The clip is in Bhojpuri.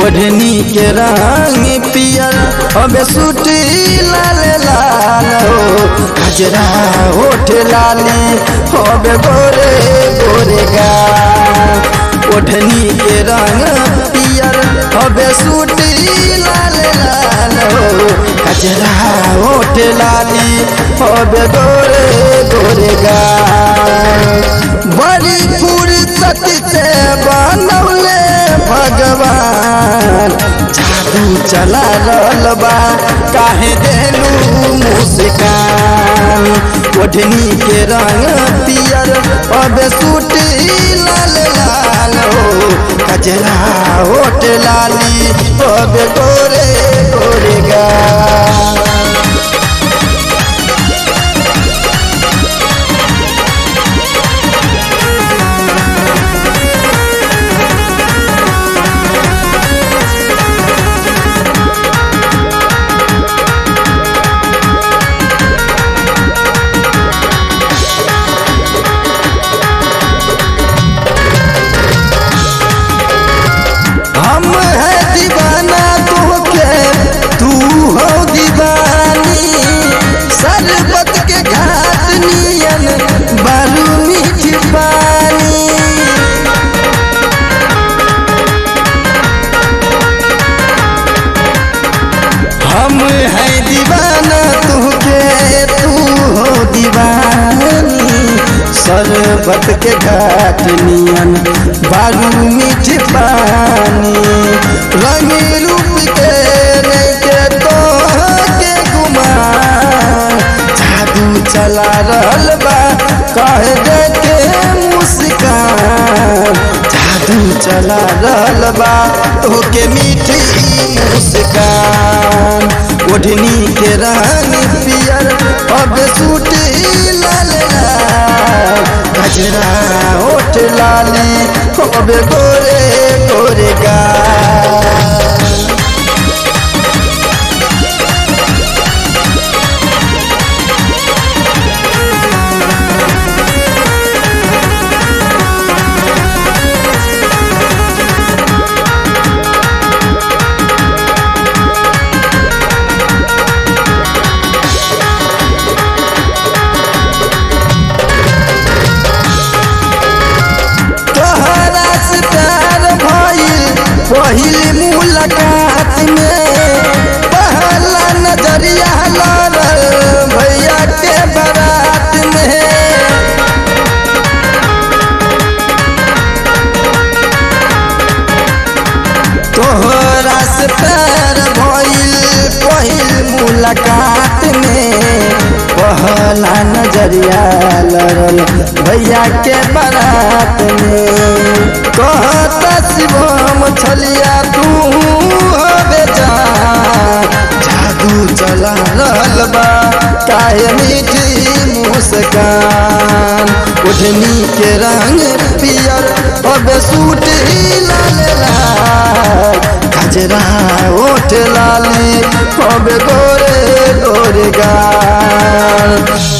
ओढ़नी के रंग पियर अब सूटी लाल लाल हो गजरा ओठ लाली अब गोरे गोरे गा ओढ़नी के रंग पियर अब सूटी लाल लाल हो गजरा ओठ लाली अब गोरे गोरे गा बड़ी फुर्सत से बनौले भगवान जादू चला रहल बा काहे देलू मुस्कान ओढ़नी के रंग पियर अब सूटी लाल लाल हो कजरा होट लाली अब गोरे गोरे गा हम है दीवाना तोके तू हो दीवानी शरबत के घाट नियन बालू मीठ पानी हम है दीवाना तुके तू हो दीवानी शरबत के घाट नियन बालू मीठ पानी रंग रूप के नहीं के तो के गुमा जादू चला रहल बा कह दे के मुस्कान जादू चला रहल बा तोके मीठी मुस्कान ओढ़नी के रंग पियर अब सूटी लाल लाल गजरा ओठ लाली अब गोरे गोरे गा तोहरा से प्यार भइल पहिल मुलाकात में पहला नजरिया लड़ल भैया के बारात में तोहरा से प्यार भइल पहिल मुलाकात में पहला नजरिया लड़ल भैया के बारात में कहता शिवम छलिया तू हो बेचा जादू चला रहल बा काहे मीठी मुस्कान ओढ़नी के रंग पियर अब सूट लाल लाल गजरा ओठ लाली अब गोरे गोरे गाल